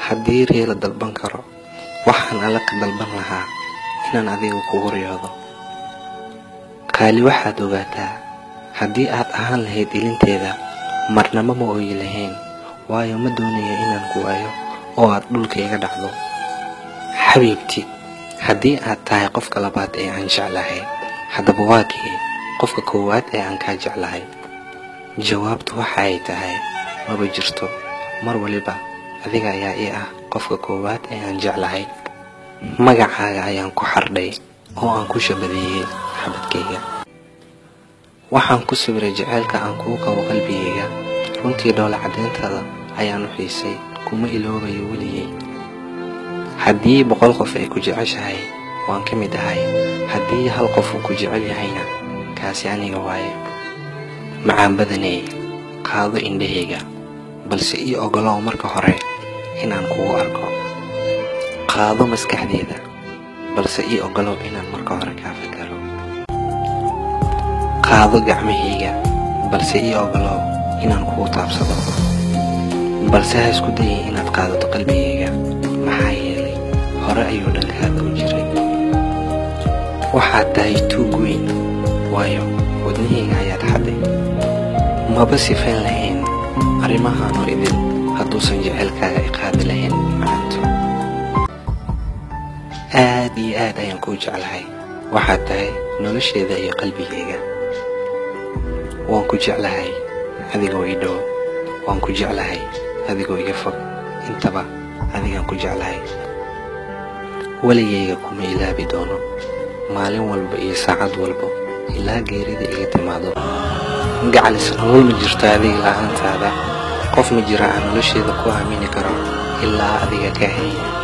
haddii rii la dalban karo waxaan alla ka dalban lahaa inaan adiga kugu riyoodo qaali waxaad ogaataa haddii aad ahaan lahayd ilinteeda marnamo ma ooyi lahayn waayo ma doonayo inaan ku waayo oo aad dhulka iga dhacdo xabiibti haddii aad tahay qofka labaad ee aan jeclahay haddaba waa kii qofka koowaad ee aan kaa jeclahay jawaabtu waxa ay tahay maba jirto mar waliba adiga ayaa ii ah qofka koowaad ee aan jeclahay magacaaga ayaan ku xardhay oo aan ku shabadeeyey xabadkayga waxaan ku sawiray jaceylka aan kugu qabo qalbigayga runtii dhoola caddeyntada ayaan u xiisay kuma iloobayo weligay haddii boqol qof ay ku jeceshahay waan ka mid ahay haddii hal qof uu ku jecel yahayna kaasi aniga waaye macaan badaney qaado indhahayga balse ii ogolow marka hore inaan kugu arko qaado maskaxdeeda balse ii ogolow inaan marka hore kaa fakaro qaado gacmahayga balse ii ogolow inaan kugu taabsado balse ha isku dayin inaad qaadato qalbigayga maxaa yeelay hore ayuu dhankaada u jiray waxaad tahay tuug weyn waayo wadnahayga ayaad xadday maba sifayn lahayn arrimahaanoo idin hadduusan jecelkaaga i qaadi lahayn macanto aad iyo aad ayaan kuu jeclahay waxaad tahay nolosheeda iyo qalbigayga waan ku jeclahay adigoo ii dhow waan ku jeclahay adigoo iga fog intaba adigaan ku jeclahay weligayga kuma ilaabi doono maalin walba iyo saacad walba ilaa geerida iga timaado gacalis nolol ma jirto adiga la'aantaada qof ma jira aan nolosheeda ku aamini karo ilaa adiga ka hay